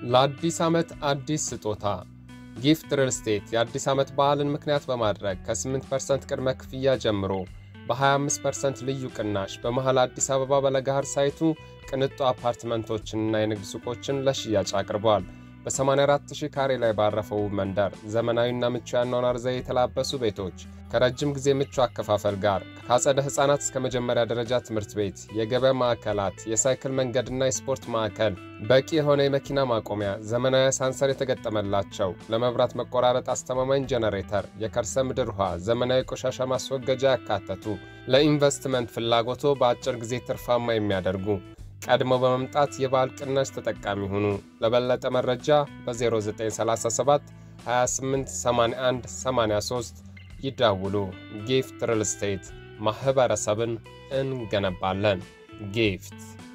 ለአዲስ ዓመት አዲስ ስጦታ ጊፍት ሪል ስቴት የአዲስ ዓመት በዓልን ምክንያት በማድረግ ከ8% ቅድመ ክፍያ ጀምሮ በ25% ልዩ ቅናሽ በመሃል አዲስ አበባ በለጋሃር ሳይቱ ቅንጡ አፓርትመንቶችንና የንግድ ሱቆችን ለሽያጭ አቅርበዋል። በ84000 ካሬ ላይ ባረፈው መንደር ዘመናዊና ምቹ ያኗኗር ዘዬ የተላበሱ ቤቶች ከረጅም ጊዜ ምቹ አከፋፈል ጋር ከአጸደ ሕፃናት እስከ መጀመሪያ ደረጃ ትምህርት ቤት፣ የገበያ ማዕከላት፣ የሳይክል መንገድና የስፖርት ማዕከል፣ በቂ የሆነ የመኪና ማቆሚያ፣ ዘመናዊ አሳንሰር የተገጠመላቸው፣ ለመብራት መቆራረጥ አስተማማኝ ጄኔሬተር፣ የከርሰ ምድር ውሃ፣ ዘመናዊ ቆሻሻ ማስወገጃ ያካተቱ፣ ለኢንቨስትመንት ፍላጎቶ በአጭር ጊዜ ትርፋማ የሚያደርጉ ቀድሞ በመምጣት የበዓል ቅናሽ ተጠቃሚ ሁኑ። ለበለጠ መረጃ በ0937 28 81 83 ይደውሉ። ጊፍት ሪል ስቴት ማኅበረሰብን እንገነባለን። ጊፍት